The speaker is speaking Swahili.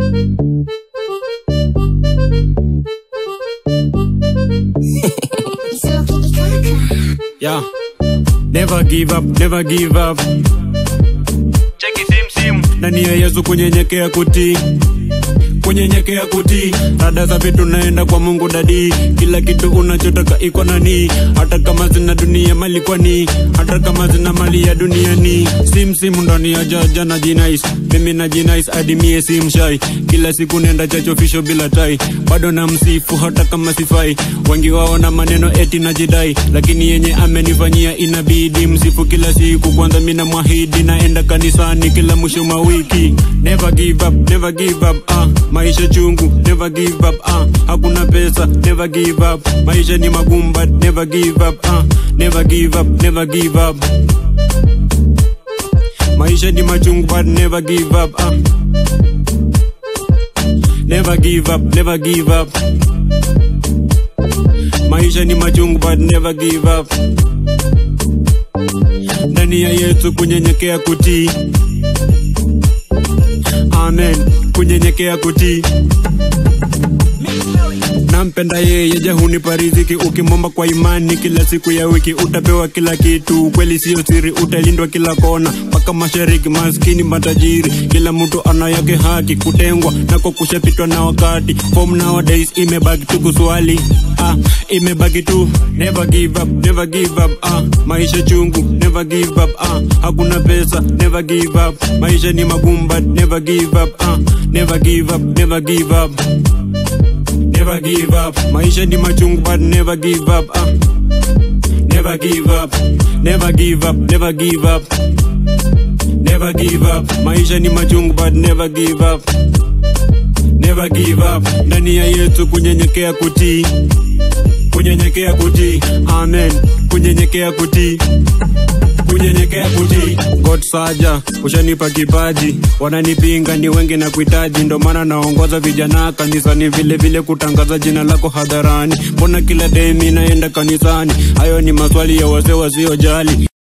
Yeah. Never give up, never give up. cheki sim sim Ndani ya Yesu kunyenyekea kutii kunyenyekea kutii rada za vitu naenda kwa mungu dadi kila kitu unachotaka iko nani hata kama zina dunia mali kwani hata kama zina mali ya duniani simsimu ndani ya jaja na jinais mimi na jinais hadi mie si mshai kila siku nenda chachofisho bila tai bado na msifu hata kama sifai wengi wao na maneno eti na jidai lakini yenye amenifanyia inabidi msifu kila siku kwanza mina mwahidi naenda kanisani kila mwisho mwa wiki never give up, never give up, ah. maisha chungu never give up, ah. hakuna pesa never give up maisha ni magumu but never give up, ah. never give up, never give up maisha ni machungu but never give up, ah. never give up, never give up maisha ni machungu but never give up ndani ya yesu kunyenyekea kutii amen kunyenyekea kutii nampenda yeye je hunipa riziki ukimwomba kwa imani kila siku ya wiki utapewa kila kitu kweli siyo siri utalindwa kila kona mpaka mashariki maskini matajiri kila mtu ana yake haki kutengwa nako kushapitwa na wakati form nowadays imebaki tu kuswali ah, imebaki tu never give up, never give up ah, maisha chungu never give up ah, hakuna pesa never give up maisha ni magumu but never give up ah, never give up, never give up never give up maisha ni machungu but never give up ah. never give up never give up never give up never give up maisha ni machungu but never give up never give up ndani ya yesu kunyenyekea kutii kunyenyekea kutii amen kunyenyekea kutii kunyenyekea kutii god saja ushanipa kipaji wananipinga ni wengi na kuhitaji ndo maana naongoza vijana kanisani vile vile kutangaza jina lako hadharani mbona kila demi naenda kanisani hayo ni maswali ya wazee wasiojali